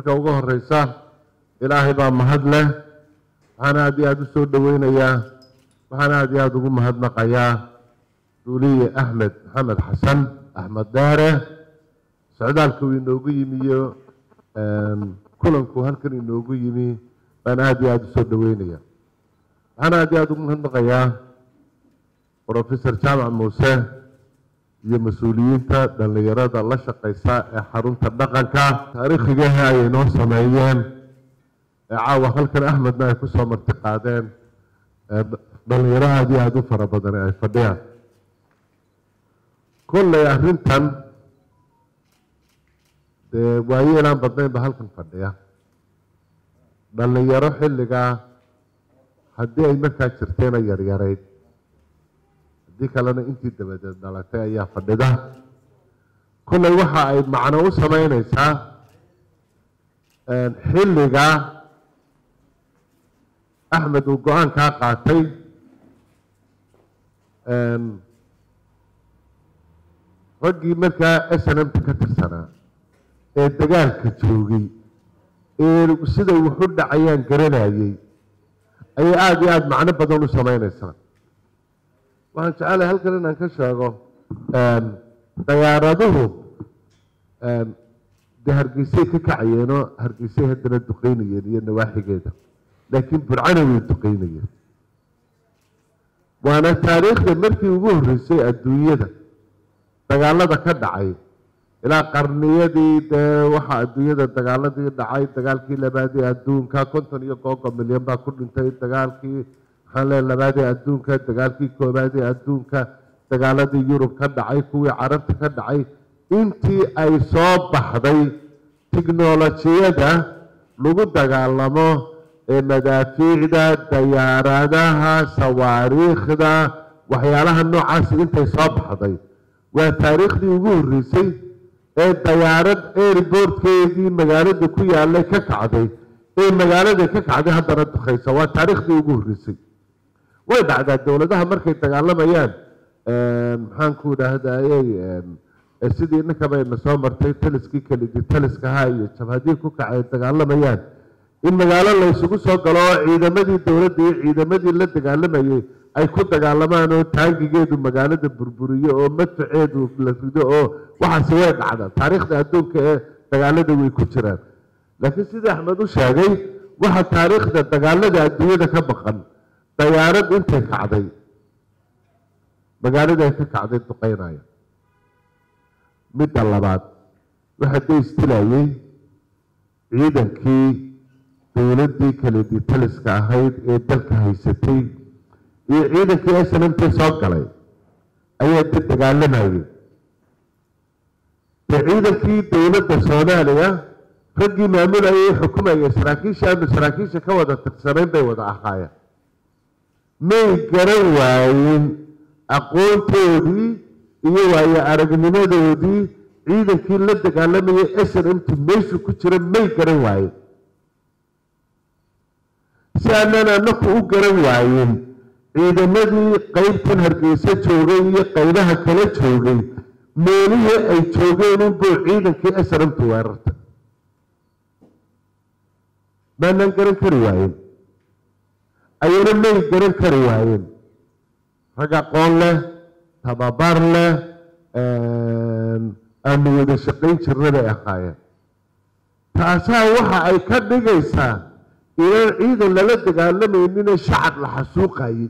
marka ugu horeysa ilaahay baa mahad leh waxaan aada iyo aada u soo dhoweynayaa waxaan aada iyo aada ugu mahadnaqayaa duuliye axmed maxamed xasan axmed deere socdaalka uu inoogu yimi iyo kulanku halkan inoogu yimi baan aada iyo aada u soo dhoweynaya waxaan aada iyo aada ugu mahadnaqayaa professor jaamac muuse iyo mas-uuliyiinta dhallinyarada la shaqeysa ee xarunta dhaqanka taariikhigaha ay inoo sameeyeen ee caawa halkan axmedna ay kusoo marti qaadeen dhalinyaro aada iyo aada u fara badan ay fadhiyaan kolley arrintan dee waayeelaan badnaynba halkan fadhiya dhalinyaro xilligaa haddii ay markaa jirteena yaryarayd haddii kalena intii dabadeed dhalatay ayaa fadhida kolley waxa ay macno u sameyneysaa xilliga axmed uu go-aankaa qaatay raggii markaa s n m-ta ka tirsanaa ee dagaalka joogay ee siday wuxu dhacayaan garanayay ayay aada iyo aada macno badan u sameyneysaa waxaan jecelahay halkan inaan ka sheego dayaaraduhu dee hargeysay ka kacayeenoo hargeysay haddana duqeynayeen iyo nawaaxigeeda laakiin burcana way duqeynayeen waana taariikhda markii ugu horreysay adduunyada dagaalada ka dhacay ilaa qarniyadii dee waxaa adduunyada dagaaladii dhacay dagaalkii labaadii adduunka konton iyo googo milyan baa ku dhintay dagaalkii maxaan leeya labaadii adduunka dagaalkii koobaadii adduunka dagaaladii yurub ka dhacay kuwii carabta ka dhacay intii ay soo baxday tiknolojiyada lagu dagaalamo ee madaafiicda dayaaradaha sawaariikhda waxyaalaha noocaasi intay soo baxday waa taariikhdii ugu horreysay ee dayaarad airbortkeedii magaalada ku yaalay ka kacday ee magaalada ka kacday haddana dukhaysa waa taariikhdii ugu horreysay way dhacdaa dowladaha markay dagaalamayaan maxaanku idhaahdayey sidii ninkaba ina soo martay taliskii kalidi taliskaha iyo jabhadii ku kacay dagaalamayaan in magaalo la ysugu soo galo oo ciidamadii dowladda iyo ciidamadii la dagaalamayay ay ku dagaalamaan oo taangigeedu magaalada burburiyo oo madfaceedu la rido oo waxaasi way dhacda taariikhda adduunka ee dagaalada way ku jiraan laakiin sidii axmed u sheegay waxa taariikhda dagaalada adduunyada ka baqan dayaarad intay kacday magaalada ay ka kacday duqeynaya midda labaad waxaa da istilayey ciidankii dowladdii kaledi taliska ahayd ee dalka haysatay iyo ciidankii snmt soo galay ayaa da dagaalamayay de ciidankii dowladda soomaaliya raggii maamulayay xukumayay saraakiisha ama saraakiisha ka wada tirsanayn bay wada ahaayeen may garan waayin aqoontoodii iyo waayo aragnimadoodii ciidankii la dagaalamayay s n m t meeshu ku jira may garan waayen si aanan anaku u garan waayin ciidamadii qeybtan hargeysa joogay iyo qeybaha kala joogay meelihii ay joogeen unbuu ciidankii s n m t weerarta maanaan garan kari waayen ayana may garan kari waayeen rag aqoon leh tababar leh aanu wada shaqayn jirna bay ahaayeen taasaa waxa ay ka dhigaysaa inaan ciidan lala dagaalamaynin shacab la xasuuqayay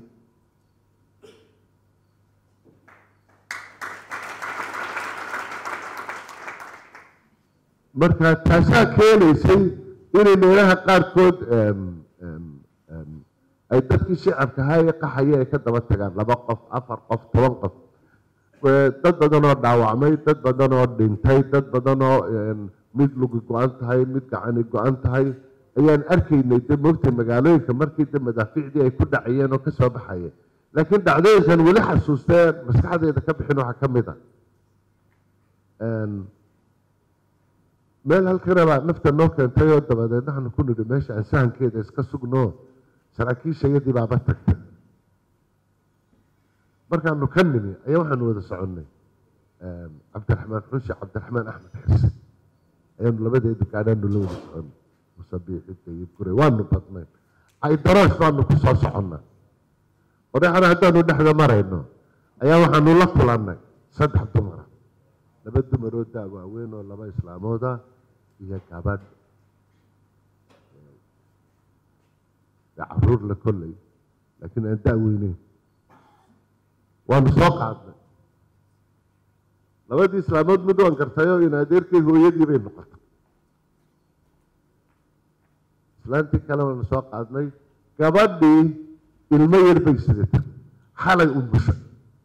marka taasaa keenaysay inay meelaha qaarkood ay dadkii shicabka ahaa ee qaxaya ay ka daba tagaan laba qof afar qof toban qof dad badan oo dhaawacmay dad badan oo dhintay dad badan oo mid lugi go-an tahay mid gacani go-an tahay ayaan arkaynay de moogtay magaalooyinka markii de madaafiicdii ay ku dhacayeen oo kasoo baxayeen laakiin dhacdooyinkan weli xasuustee maskaxdeeda ka bixin waxaa ka mid a meel halkanabaa nafta noo keentay oo dabadeed waxaanu ku nidhi meesha aan sahankeeda iska sugno saraakiisha iyadii baaba tagtay markaanu ka nimi ayaa waxaanu wada soconnay cabdiraxmaan xunshi cabdiraxmaan axmed xirse ayaanu labadeedu gaadhaanu la wada socon musabiixinta iyo gure waanu badnayn caydaroosh baanu ku soo soconnaa qoraxana haddaanu dhexda marayno ayaa waxaanu la kulannay saddex dumara laba dumaroo daa waaweyn oo laba islaamooda iyo gabadh caruur la kollay laakiin aan daa weyneyn waanu soo qaadnay labadii islaamood mid waan gartayoo in adeerkay hooyadii bay noqotay islaantii kale waanu soo qaadnay gabadhii ilmo yar bay sidatay xalay umushay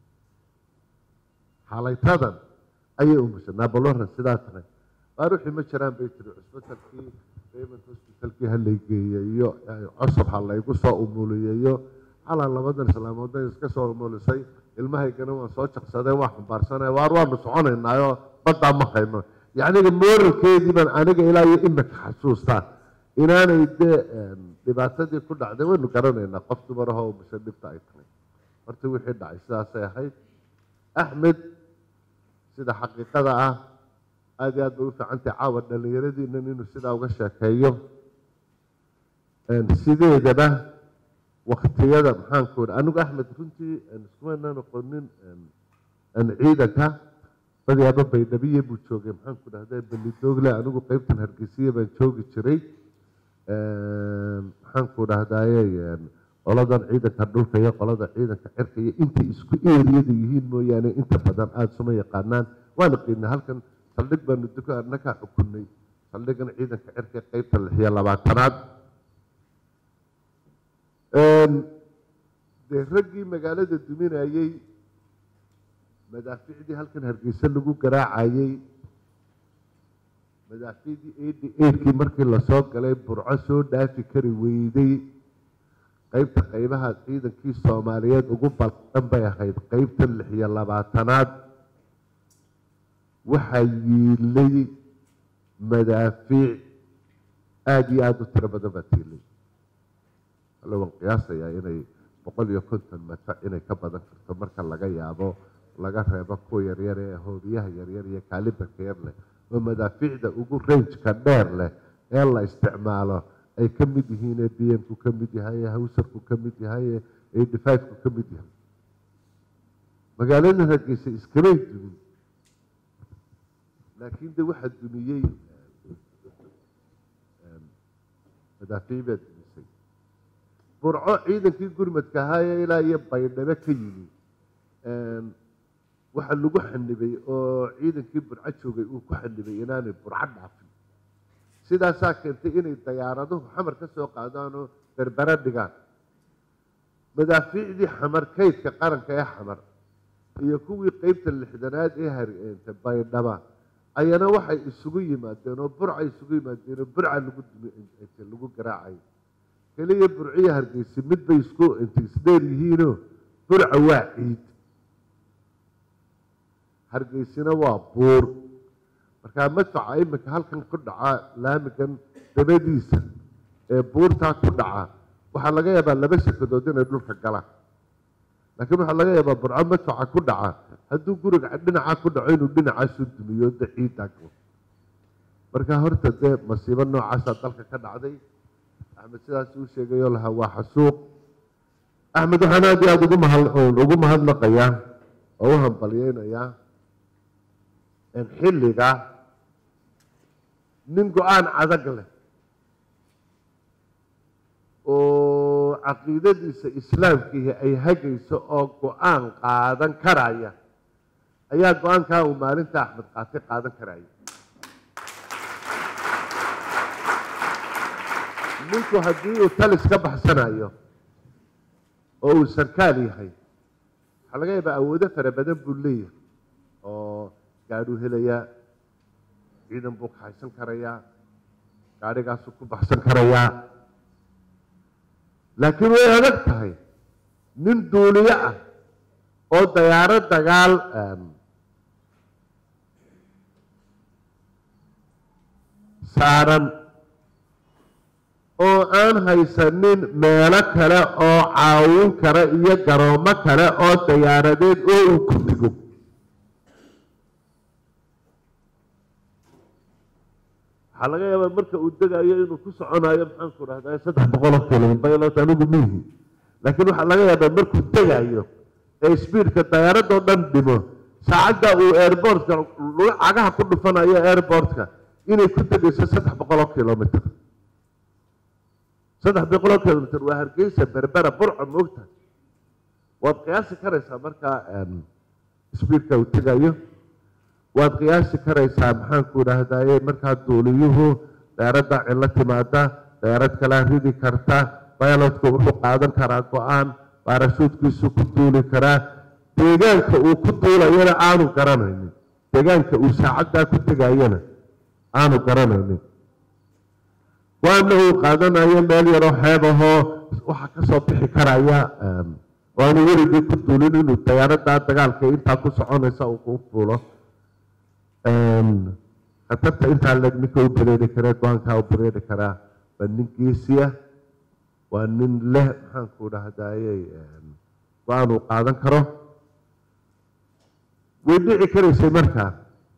xalaytadan ayay umushay naabalora sidaa tahay baaruxii ma jiraan bay tiri cusbitalkii raymond hospitalkii ha lay geeyey iyo cusub ha laygu soo umuliyeyo calaa labadan islaamoodna iska soo umulisay ilmahaygana waan soo jaqsaday waa xambaarsanay waar waanu soconaynaayoo baddaa ma hayno yacniga mooralkeedii baan aniga ilaa iyo imika xasuustaa inaanay dee dhibaatadii ku dhacday waynu garanaynaa qof dumarahoo umusha dhibta ay tahay horta wixii dhacay sidaasay ahayd axmed sida xaqiiqada ah aada iyo aad bay u fiicantahay caawa dhallinyaradiinan inuu sidaa uga sheekeeyo sideedaba waktiyada maxaanku iri anigu axmed runtii iskumanaan aqoonin ciidanka badiyaaba baydhabiye buu joogay maxaanku dhahda belidoogle anigu qeybtan hargeysiya baan joogi jiray maxaanku dhahdaye qoladan ciidanka dhulka iyo qolada ciidanka cirka iyo intay isku eeriyada yihiin mooyaane inta badan aada suma yaqaanaan waan qiinay halkan saldhig baanu duka nakaa xukunay saldhigan ciidanka cirka qeybta lixiyo labaatanaad dee raggii magaalada duminayey madaaficdii halkan hargeysa lagu garaacayey madaaficdii eighty eightkii markii lasoo galay burco soo dhaafi kari weyday qeybta qeybaha ciidankii soomaaliyeed ugu balqan bay ahayd qeybta lixiyo labaatanaad waxaa yiilay madaafiic aada iyo aada u tiro badan baa tiilay alle waan qiyaasayaa inay boqol iyo konton madfac inay ka badan karto marka laga yaabo laga reebo kuwa yaryar ee hoobiyaha yaryar iyo kaalibarka yar leh oo madaafiicda ugu rangeka dheer leh ee la isticmaalo ay ka mid yihiin ee b m-ku ka mid yahay ee hawsarku ka mid yahay ee eighty five-ku ka mid yahay magaalada hargeysa iskamay dumin laakiin de waxaa dumiyey madaafiic baa dumisay burco ciidankii gurmadka ahaayee ilaa iyo baydhabo ka yimi waxaa lagu xanibay oo ciidankii burco joogay uu ku xanibay inaanay burco dhaafin sidaasaa keentay inay dayaaraduhu xamar ka soo qaadaanoo berbera dhigaan madaafiicdii xamar kaydka qaranka ee xamar iyo kuwii qeybta lixdanaad ee hareenta baydhaba ayana waxay isugu yimaadeen oo burca isugu yimaadeen oo burca lagu lagu garaacay keliya burciya hargeysa mid bay isku intay isdheer yihiinoo burca waa ciid hargeysina waa buur markaa madfaca iminka halkan ku dhaca laamigan dabadiisa ee buurtaa ku dhaca waxaa laga yaabaa laba shakadood inay dhulka galaan laakiin waxaa laga yaabaa burco madfaca ku dhaca hadduu guriga dhinaca ku dhaco inuu dhinacaasu dumiyo de ciiddaa galo marka horta dee masiibo noocaasaa dalka ka dhacday axmed sidaas uu sheegayoo lahaa waa xasuuq axmed waxaan aad iyo aada ugu mahad ugu mahadnaqayaa oo u hambalyeynayaa xilliga nin go-aan adag leh oo caqiidadiisa islaamkiihi ay hagayso oo go-aan qaadan karaya ayaa go-aankaa uu maalinta axmed qaatay qaadan karaya ninku haddii uu talis ka baxsanayo oo uu sarkaal yahay waxaa laga yaabaa awoodo fara badan buu leeyahay oo gaadhuu helayaa ciidan buu kaxaysan karayaa gaadhigaasuu ku baxsan karayaa laakiin way adag tahay nin duuliyo ah oo dayaaro dagaal saaran oo aan haysanin meelo kale oo caawin kara iyo garoomo kale oo dayaaradeed oo uu ku digo waxaa laga yaabaa marka uu degayo inuu ku soconayo maxaan ku dhahdaa saddex boqol oo kilomitr pilot anigu mihi laakiin waxaa laga yaabaa markuu degayo ee speedka dayaaradoo dhan dhimo saacadda uu airportka cagaha ku dhufanayo airportka inay ku degayso saddex boqol oo kilomitr saddex boqol oo kilomitr waa hargeysa berbera burco moogta waad qiyaasi karaysaa markaa speedka uu tegayo waad qiyaasi karaysaa maxaanku dhahdaye markaa duuliyuhu dayaaradda cilo timaada dayaarad kalaa ridi karta pilotku wuxuu qaadan karaa go-aan baarashuudkiisu ku duuli karaa deegaanka uu ku duulayana aanu garanaynin deegaanka uu saacaddaa ku tegayana aanu garanaynin waana uu qaadanayo meel yaroo xeeb ahoo waxaa kasoo bixi karaya waanu weligii ku duulin inuu dayaaraddaa dagaalka intaa ku soconaysa uu ku fuulo khatarta intaa leg ninka u bareeri kare go-aankaa u bareeri karaa waa nin geesiya waa nin leh maxaanku dhahdaye go-aan uu qaadan karo way dhici karaysay markaa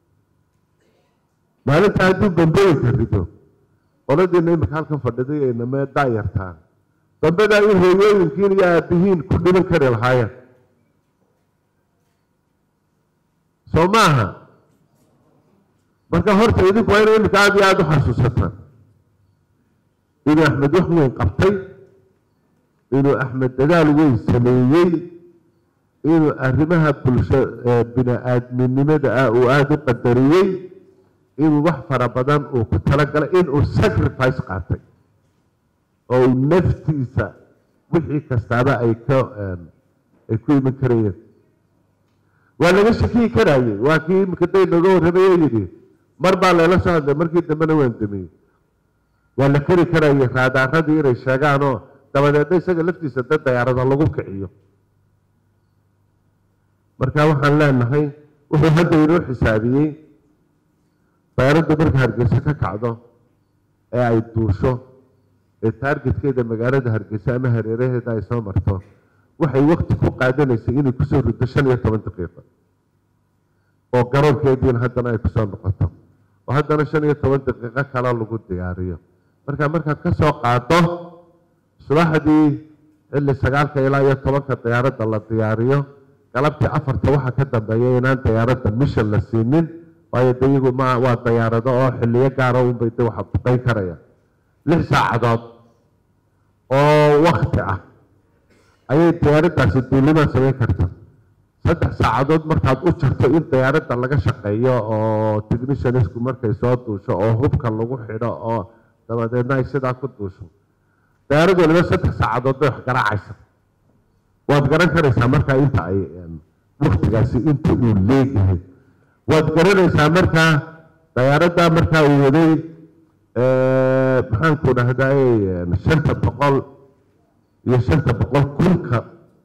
maalinta hadduu bambooyinka rido qoladiina imika halkan fadhiday aynamee daayartaa dambedaa in hooyooyinkiin iyo aabihiin ku dhiman kari lahaayeen soo maaha marka horta idinku waa ina imika aada iyo aada u xasuusataan inuu axmed wax weyn qabtay inuu axmed dadaal weyn sameeyey inuu arrimaha bulsho bini-aadminimada ah uu aada u qadariyey inuu wax fara badan uu ku talagalay inuu sacrifice qaatay oo uu naftiisa wixii kastaaba ay ka ay ku iman karayeen waa laga shakiyi karayey waa kii imika day nooga warramayo yidhi mar baa layla soo hadlay markii dambena waan damiyey waa la keri karayay raadaaradii inay sheegaanoo dabadeedna isaga laftiisa dad dayaarada lagu kiciyo marka waxaan leenahay wuxuu hadda inoo xisaabiyey dayaaraddu marka hargeysa ka kacdo ee ay duusho ee taargetkeeda magaalada hargeysa ama hareeraheeda ay soo marto waxay wakti ku qaadanaysay inay kusoo riddo shan iyo toban daqiiqo oo garoonkeediina haddana ay kusoo noqoto oo haddana shan iyo toban daqiiqo kale lagu diyaariyo marka markaad ka soo qaado subaxdii xilli sagaalka ilaa iyo tobanka diyaaradda la diyaariyo galabtii afarta waxaa ka dambeeya inaan diyaaradda mission la siinin waayo de iyagu ma waa diyaarado oo xiliyo gaara unbay de waxa buqayn karaya lix saacadood oo wakti ah ayay diyaaraddaasi duulimaa samayn karta saddex saacadood markaad u jarto in diyaaradda laga shaqeeyo oo technicianisku markay soo duusho oo hubka lagu xidho oo dabadeedna ay sidaa ku duusho diyaarad waliba saddex saacadood bay wax garaacaysa waad garan karaysaa markaa inta ay waktigaasi inta uu leeyahay waad garanaysaa markaa dayaaradda markaa uu waday maxaanku dhahdaye shanta boqol iyo shanta boqol kunka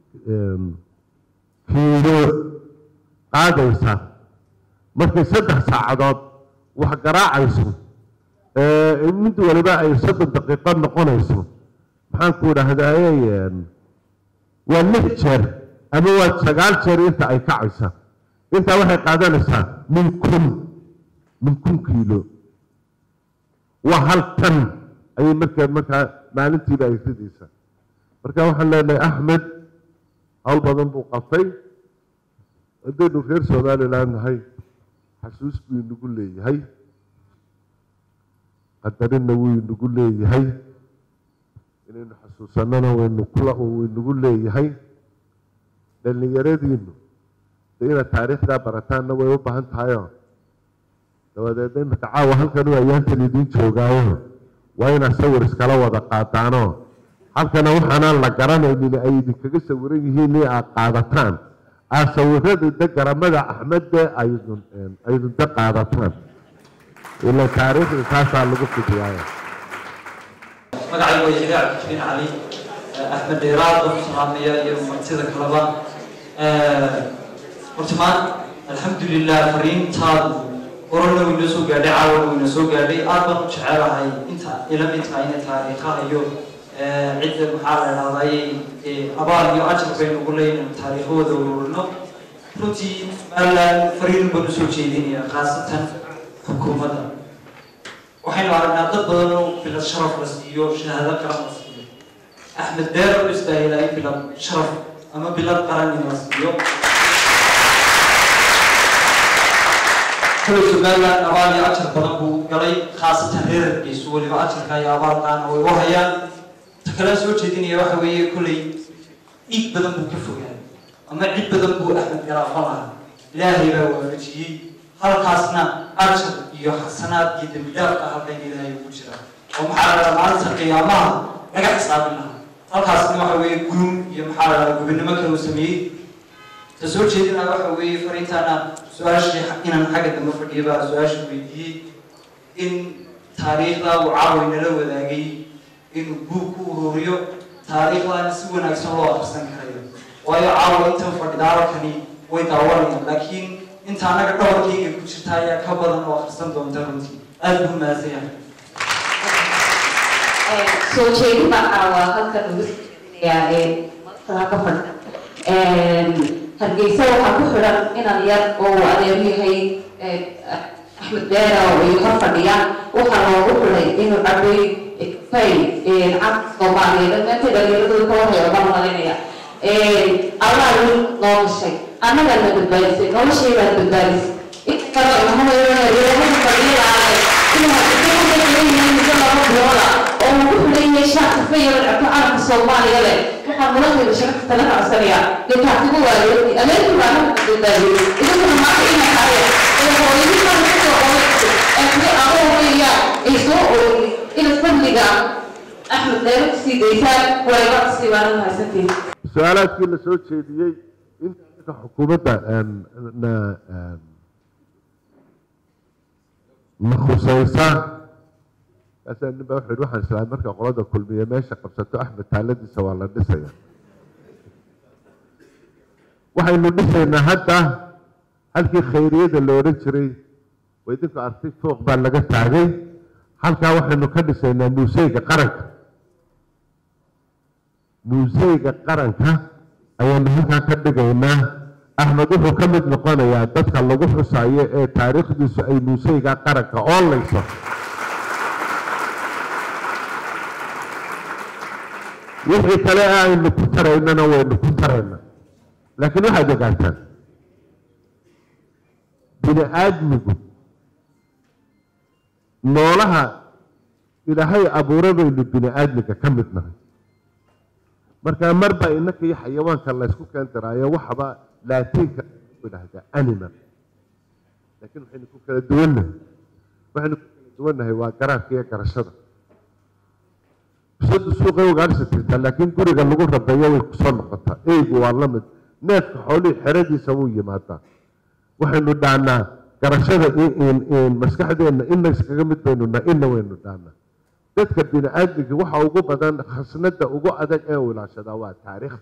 kiilo qaadaysa markay saddex saacadood wax garaacayso mid waliba ay soddon daqiiqo noqonayso maxaanku dhahdaye waa lix jeer ama waa sagaal jeer inta ay kacaysa intaa waxay qaadanaysaa min kun min kun kiilo waa hal tan ayay markaa markaa maalintiiba ay ridaysaa marka waxaan leenahay axmed hawl badan buu qabtay haddaynu reer somalilan nahay xasuus buu inagu leeyahay qadarinna wuu inagu leeyahay inaynu xasuusanana waynu kula uu inagu leeyahay dhallinyaradiinu de inaad taariikhdaa barataanna way u baahan tahayoo dabadeedna imika caawa halkan u ayaantan idiin joogaayo waa inaad sawir iskala wada qaadaanoo halkana waxaanaan la garanaynin ay idinkaga sawiran yihiin in aad qaadataan aad sawirada de garamada axmedde aydun aydun de qaadataan ila taariikhda taasaa lagu fidiyaayo magacaygu waa shariic cabdijamiin cali axmed dheeraad oo salaamaya iyo martida kaleba horta maan alxamdulilah fariintaadu horena way noo soo gaadhay caawana way noo soo gaadhay aad baan u jecelahay inta ila mid tahay ina taariikhaha iyo cidda maxaa la idhahday abaal iyo ajar baynu ugu leynayno taariikhahooda ururino runtii somaliland fariin baan usoo jeedinaya khaasatan xukuumadda waxay waxaynu aragnaa dad badan oo filad sharaf la siiyo shahaado qaran la siiyo axmed deer u istaahilaa in filad sharaf ama bilad qaran in la siiyo kule somaliland abaal iyo ajar badan buu galay khaasatan reer hargeysu weliba ajarka iyo abaalkaana way u hayaan ta kale soo jeedinaya waxa weeye kuley dhiig badan buu ka fogaaday ama cid badan buu axmed garaafo lahaa ilaahay baa waafajiyey halkaasna ajar iyo xasanaad iyo dembi dhaafka halkan ilaahay ugu jira oo maxaa la dhahaa maalinta qiyaamaha laga xisaabin lahaa halkaasna waxa weeye gurum iyo maxaa la dhahaa gubinimo kale uu sameeyey ta soo jeedinaya waxa weeye fariintaana su-aashii inaan xagga dambe fadhiya baa su-aasha weydiiyey in taariikhda uu caawi nala wadaagay inuu buug ku ururiyo taariikhdaana si wanaagsan loo akhrisan karayo waayo caawa intan fadhida halkani way daawanayaan laakiin inta anaga dhabarkayga ku jirta ayaa ka badan oo akhrisan doonta runtii aada buu mahadsan yahay soo jeedin baan caawa halkan uga soo jeedinayaa ee markaa ka fadhida hargeysa waxaa ku xidhan inan yar oo uu adeer yahay axmed beera oo ay hor fadhiyaan waxaa loogu xidhay inuu cabay fay cad soomaaliya dhammaanteed dhalinyaradood ka warhaya baan malaynaya allah wiil noo gashay annaga na badbaadisay noloshay baad badbaadisay inta kale ilmahadeedaha fadhiyadaale inuu hadii muddo laba bilooda oo uu ku xidhan yahay shaarka fayada dhacto calanka soomaaliya leh waxaa mudankeeda sharafta la racsanaya dee kaatigu waayo ameerika baa halka badbaadiyey idinkuna maanta inay haya ee hooyadii baa kasoo qoray ee kuwi aqoon weeyaan ay soo ooyey ina fadliga axmed dheero kusii daysaan wayba sii baana mahadsantihin su-aalaadkii la soo jeediyey inta xukuumadda na na khusaysa kaasaa nin baa wuxuu yidhi waxaan islaamay marka qolada kulmiye meesha qabsato axmed taaladiisa waa la dhisaya waxaynu dhisaynaa hadda halkii khayriyada la odhan jiray waa idinku artay fooq baa laga taagay halkaa waxaynu ka dhisaynaa muuseyga qaranka muuseyga qaranka ayaanu halkaa ka dhigaynaa axmed wuxuu ka mid noqonayaa dadka lagu xusayo ee taariikhdiisu ay muuseyga qaranka oolayso wixii kale aynu ku taraynana waynu ku tarayna laakiin waxaad ogaataan bini aadmigu noolaha ilaahay abuura baynu bini aadmiga ka mid nahay markaa marba inaka iyo xayawaanka laysku keen daraayo waxaba laatiinka idhahdaa animal laakiin waxaynu ku kala duwannahay waxaynu ku kala duwannahay waa garaadka iyo garashada bisadu suuqay ugaadhsi tirtaa laakiin guriga lagu rabeeyo way kusoo noqotaa eygu waa la mid neefka xoolihii xeradiisa wuu yimaadaa waxaynu dhaanaa garashada maskaxdeenna ina iskaga mid baynu nahay ina waynu dhaanaa dadka bini aadmiga waxa ugu badan khasnada ugu adag ee ilaashadaa waa taariikhda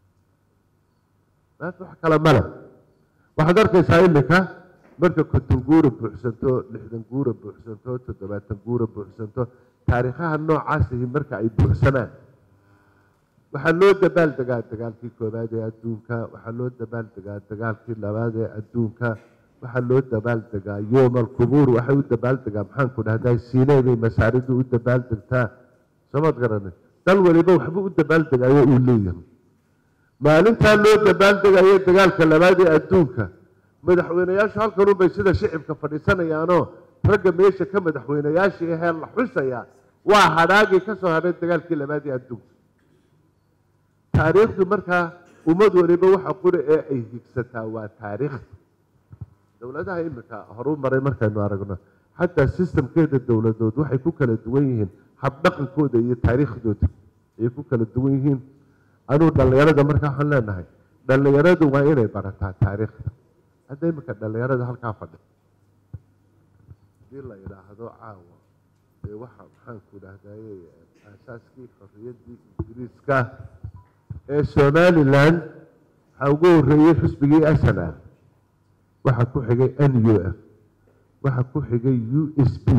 maanta wax kale male waxaad arkaysaa iminka marka konton guura buuxsanto lixdan guura buuxsanto toddobaatan guura buuxsanto taariikhaha noocaasihi marka ay buuxsanaan waxaa loo dabaaldegaa dagaalkii koowaad ee adduunka waxaa loo dabaaldegaa dagaalkii labaad ee adduunka waxaa loo dabaaldegaa yoom alqubuur waxay u dabaaldegaa maxaanku dhahdaa siiney bay masaaridu u dabaaldegtaa soomad garanay dal waliba waxba u dabaaldegayo uu leeyahay maalintaa loo dabaaldegayo dagaalka labaad ee adduunka madaxweyneyaashu halkanunbay sida shicibka fadhiisanayaanoo ragga meesha ka madaxweyneyaashii ahee la xusayaa waa hadhaagii ka soo hadhay dagaalkii labaad ee adduunka taariikhdu markaa ummad waliba waxa qura ee ay higsataa waa taariikhda dowladaha imika horu maray markaynu aragno xataa sistamkeeda dowladood waxay ku kala duwan yihiin habdhaqankooda iyo taariikhdooda ayay ku kala duwan yihiin anuu dhallinyarada markaa waxaan leenahay dhallinyaradu waa inay barataa taariikhda hadda imika dhallinyarada halkaa fadhi hadii la idhaahdo caawa dee waxa maxaanku dhahdaye aasaaskii xorriyaddii ingiriiska ee somalilan waxaa ugu horeeyey xusbigii asnal waxaa ku xigay n u f waxaa ku xigay u s p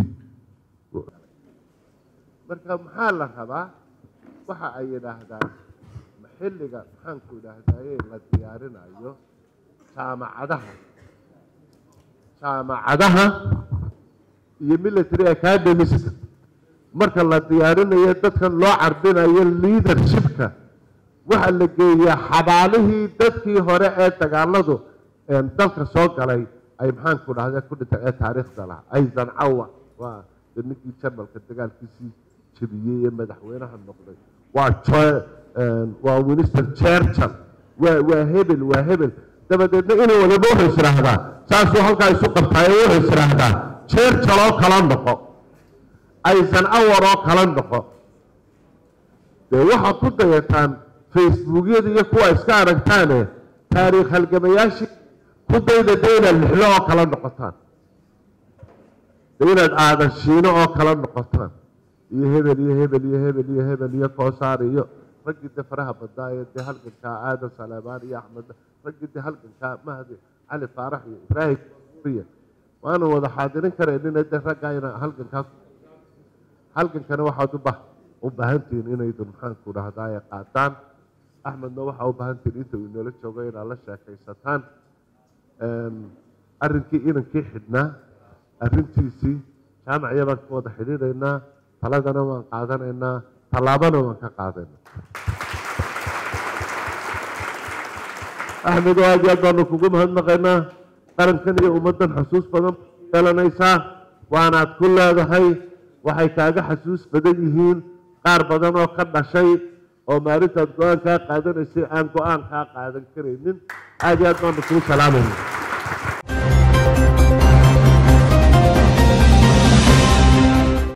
marka maxaa la rabaa waxa ay yidhaahdaan xilliga maxaanku idhaahdaye la diyaarinayo jaamacadaha jaamacadaha iyo military academiska marka la diyaarinayo dadkan loo carbinayo leadershipka waxaa la geeyaa xabaalihii dadkii hore ee dagaaladu dalka soo galay ay maxaanku dhahde ku dhintay ee taariikhda lahaa aysan cawa waa ninkii jarmalka dagaalkiisii jebiyey ee madaxweynaha noqday waa waa winston churchill waa waa hebel waa hebel dabadeedna inuu waliba wuxuu israahdaa saasuu halkaa isu qabtaayo wuxuu israahdaa churchill oo kala noqo aysan awar oo kala noqo dee waxaad ku dayataan facebookyada iyo kuwa iska aragtaane taariikh halgamayaashii ku dayda de inaad lixlo oo kala noqotaan de inaad aadan shiino oo kala noqotaan iyo hebel iyo hebel iyo hebel iyo hebel iyo koosaar iyo raggii de faraha badnaa ee dee halgankaa aadan saleemaan iyo axmed raggii de halgankaa mahdi cali faarax iyo ibraahim riya waanu wada xaadirin karaynina de raggaa ina halgankaa halgankana waxaad uba u baahantihiin inaydun maxaanku dhahdaa qaataan axmedna waxaa u baahantihiin inta uu inoola joogo inaad la sheekaysataan arrinkii inankii xidhnaa arrintiisii jaamacya baan ka wada xidhiidhaynaa taladana waan qaadanaynaa tallaabana waan ka qaadaynaa axmed oo aad iyo aad baanu kugu mahadnaqaynaa qarankan iyo ummaddan xasuus badan yeelanaysaa waanaad ku leedahay waxay kaaga xasuus badan yihiin qaar badan oo ka dhashay oo maalintaad go-aan kaa qaadanaysay aan go-aan kaa qaadan karaynin aad iyo aad baanu kuu salaamayna